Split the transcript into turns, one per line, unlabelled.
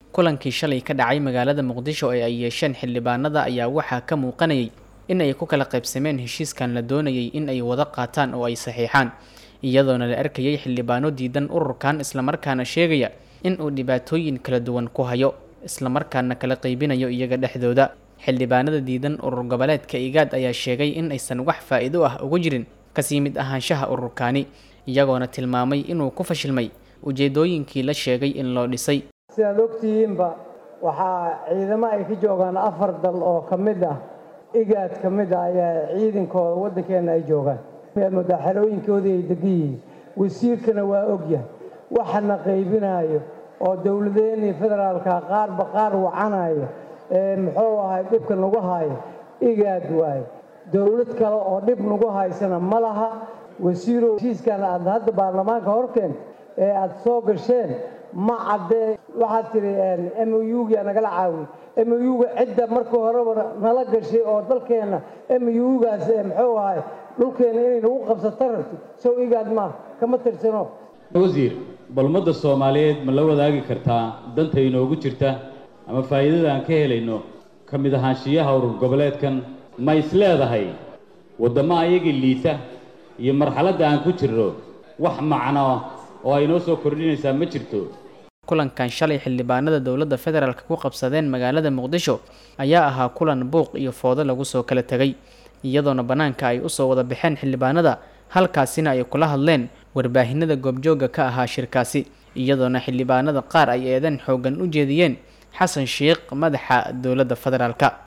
kulankii shalay ka dhacay magaalada muqdisho ee ay yeesheen xildhibaanada ayaa waxaa ka muuqanayay in ay ku kala qaybsameen heshiiskan la doonayay in ay wada qaataan oo ay saxiixaan iyadoona la arkayay xildhibaano diidan ururkan islamarkaana sheegaya in uu dhibaatooyin kala duwan ku hayo islamarkaana kala qaybinayo iyaga dhexdooda xildhibaanada diidan urur goboleedka igaad ayaa sheegay in aysan wax faa'iido ah uga jirin kasii mid ahaanshaha ururkaani iyagoona tilmaamay inuu ku fashilmay ujeedooyinkii la sheegay in loo dhisay
sidaad ogtihiinba waxaa ciidamo ay ka joogaan afar dal oo ka mid ah igaad ka mid ah ayaa ciidankooda waddankeenna ay joogaan mudaaxarooyinkoodii ay degan yihiin wasiirkana waa ogyahay waxana qaybinaayo oo dowladeenii federaalka qaarba qaar wacanayo ee muxuu ahay dhibka nagu hayo igaad waaye dowlad kale oo dhib nagu haysana ma laha wasiirow heshiiskan aad hadda baarlamaanka horkeenta ee aad soo gasheen ma caddee waxaad tidhi m o u-ga nagala caawiy m o u-ga cidda markii horeba nala gashay oo dalkeenna m o u-gaas muxuu ahay dhulkeenna inay nagu qabsato rabti sow igaad maa kama tirsano
wasiir bal ummadda soomaaliyeed ma la wadaagi kartaa danta inoogu jirta ama faa'iidada aan ka helayno ka mid ahaanshiyaha urur goboleedkan ma is leedahay waddamo ayagii liita iyo marxaladda aan ku jirno wax macno oo ay noo soo kordhinaysaa ma jirto
kulankan shalay xildhibaanada dowladda federaalk ku qabsadeen magaalada muqdisho ayaa ahaa kulan buuq iyo foodo lagu soo kala tegay iyadoona bannaanka ay usoo wada baxeen xildhibaanada halkaasina ay kula hadleen warbaahinada goobjoogga ka ahaa shirkaasi iyadoona xildhibaanada qaar ay eedan xooggan u jeediyeen xasan sheikh madaxa dowladda federaalka